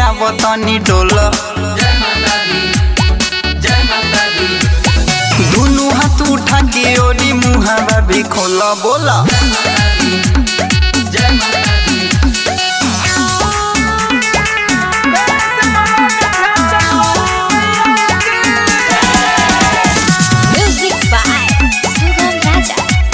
आव तनी डोल जय माता दी जय माता दी दुनु हाथ उठा के ओरी मुहावा भी खोल बोला जय माता दी Music by Sugam Raja.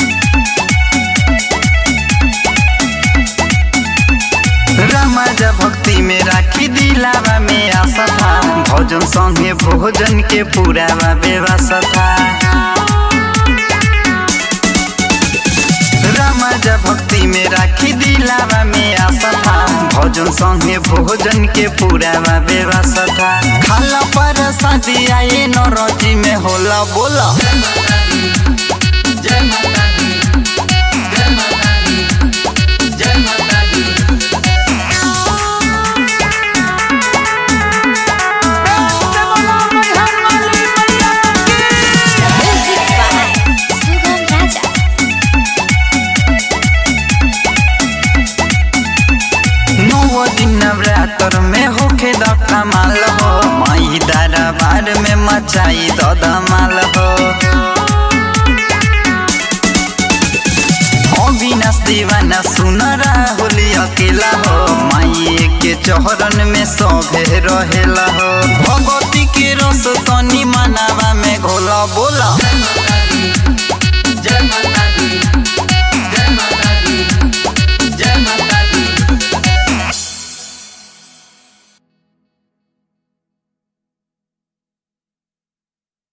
रामाजा भक्ति में राखी दिलावा में आशा था भोजन संगे भोजन के पूरावा व्यवस्था था रामाजा भक्ति में राखी दिलावा में आशा था भोजन संगे भोजन के पूरावा व्यवस्था था खाला पर शादी आए नौरजी में होला बोला जय माता दी जय माता दी जय माता दी Music by Sugam Raja. नौ दिन नवरात्र में होखे दफ्ता माल हो माई दरबार में मचाई दमाल हो अविनाश दीवाना सुन राहुल अकेला हो माई के चौहरन में सभे रहेला हो भगवती के रस तनी मनावा